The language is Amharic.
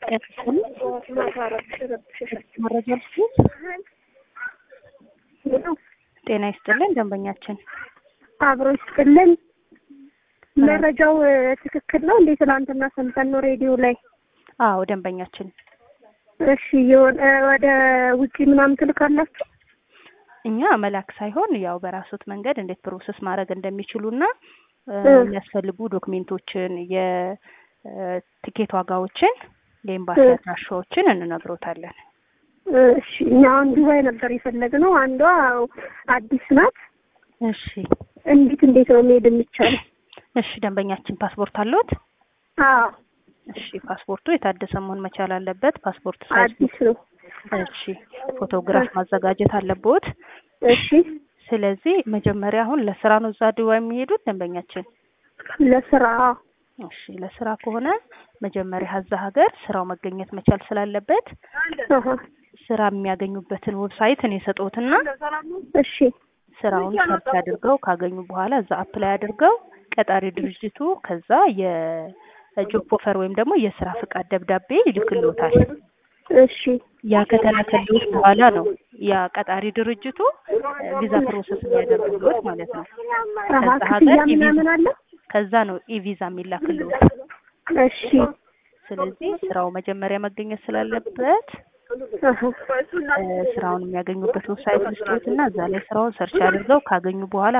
መረጃ ልስጥ። ጤና ይስጥልን ደንበኛችን። አብሮ ይስጥልን። መረጃው ትክክል ነው እንዴ? ትናንትና ሰምተን ነው ሬዲዮ ላይ። አዎ ደንበኛችን። እሺ የሆነ ወደ ውጪ ምናምን ትልካላችሁ? እኛ መላክ ሳይሆን ያው በራሱት መንገድ እንዴት ፕሮሰስ ማድረግ እንደሚችሉና የሚያስፈልጉ ዶክሜንቶችን፣ የትኬት ዋጋዎችን፣ የኤምባሲ አድራሻዎችን እንነግሮታለን። እሺ እኛ አሁን ዱባይ ነበር የፈለግነው። አንዷ አዲስ ናት። እሺ እንዴት እንዴት ነው መሄድ የሚቻለው? እሺ ደንበኛችን ፓስፖርት አለዎት? አዎ እሺ ፓስፖርቱ የታደሰ መሆን መቻል አለበት። ፓስፖርት ሳይዝ አዲስ ነው። እሺ ፎቶግራፍ ማዘጋጀት አለብዎት። እሺ ስለዚህ መጀመሪያ አሁን ለስራ ነው እዛ ዱባይ የሚሄዱት ደንበኛችን? ለስራ እሺ ለስራ ከሆነ መጀመሪያ እዛ ሀገር ስራው መገኘት መቻል ስላለበት አሀ፣ ስራ የሚያገኙበትን ዌብሳይት እኔ ሰጠሁትና እሺ ስራውን ሰርች አድርገው ካገኙ በኋላ እዛ አፕላይ አድርገው ቀጣሪ ድርጅቱ ከዛ የጆብ ኦፈር ወይም ደግሞ የስራ ፍቃድ ደብዳቤ ይልክልዎታል። እሺ ያ ከተላከልዎት በኋላ ነው ያ ቀጣሪ ድርጅቱ ቪዛ ፕሮሰስ የሚያደርግልዎት ማለት ነው። አሀ፣ ከዛ ክፍያ ሀገር ምናምን አለ? ከዛ ነው ኢቪዛ የሚላክልዎት። እሺ ስለዚህ ስራው መጀመሪያ መገኘት ስላለበት አሀ፣ እ ስራውን የሚያገኙበት ዌብሳይት ልስጦትና እዛ ላይ ስራውን ሰርች አድርገው ካገኙ በኋላ